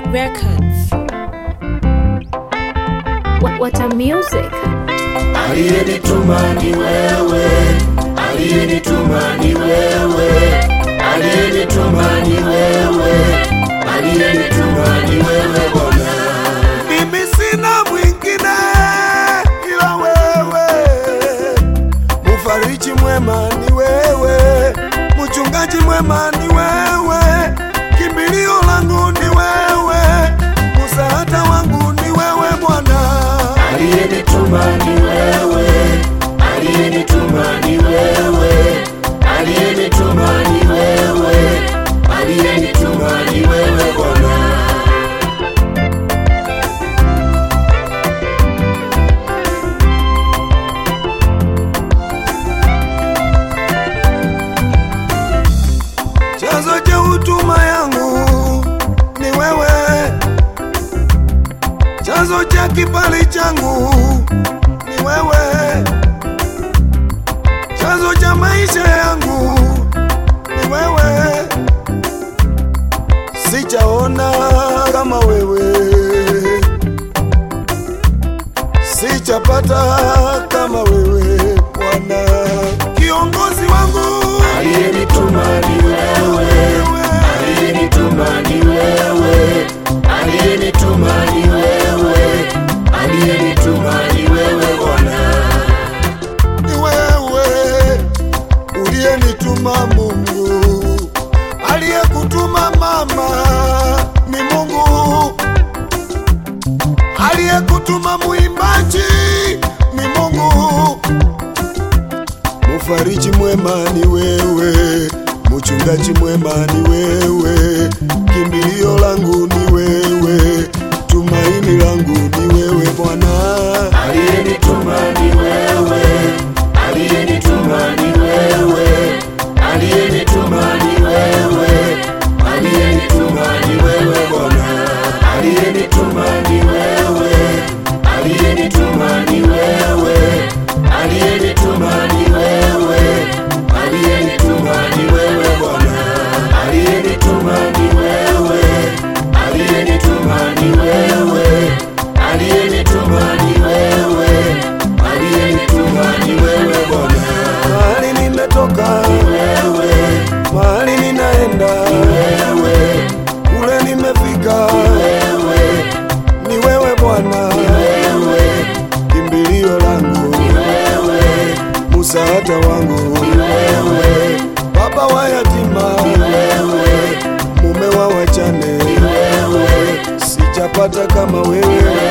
Records. What, what a music. Aliyenituma ni wewe, aliyenituma ni wewe, aliyenituma ni wewe, aliyenituma ni wewe Bwana. Mimi sina mwingine ila wewe, mufariji mwema ni wewe, mchungaji mwema ni wewe, kimbilio langu ni wewe, msaada wangu ni wewe Bwana. Aliyenituma ni wewe, aliyenituma ni wewe, aliyenituma ni wewe, aliyenituma ni wewe Bwana. Chanzo cha huduma yangu ni wewe, chanzo cha kibali changu ni wewe, chanzo cha maisha yangu ni wewe. Sijaona kama wewe, sijapata kama wewe Bwana, kiongozi wangu aliyenituma ni wewe, aliyenituma ni wewe, aliyenituma ni wewe, aliyenituma ni wewe Bwana, ni wewe uliyenituma Mungu, aliyekutuma mama ni Mungu, aliyekutuma muimbaji ni Mungu. Mufariji mwema ni wewe, mchungaji mwema ni wewe, kimbilio langu ni wewe, tumaini langu ni wewe Bwana. Aliyenituma ni wewe, aliyenituma ni wewe, aliyenituma ni wewe, aliyenituma ni wewe Bwana. Aliyenituma ni wewe, aliyenituma ni wewe, aliyenituma ni wewe, aliyenituma ni wewe Bwana. Aliyenituma ni wewe, aliyenituma ni wewe, aliyenituma ni wewe, aliyenituma ni wewe Bwana. Mahali nimetoka ni wewe, mahali ninaenda ni wewe, kule nimefika ni wewe, ni wewe Bwana, ni wewe, kimbilio langu ni wewe, msaada wangu ni wewe, baba wa yatima ni wewe, mume wa wajane ni wewe, sijapata kama wewe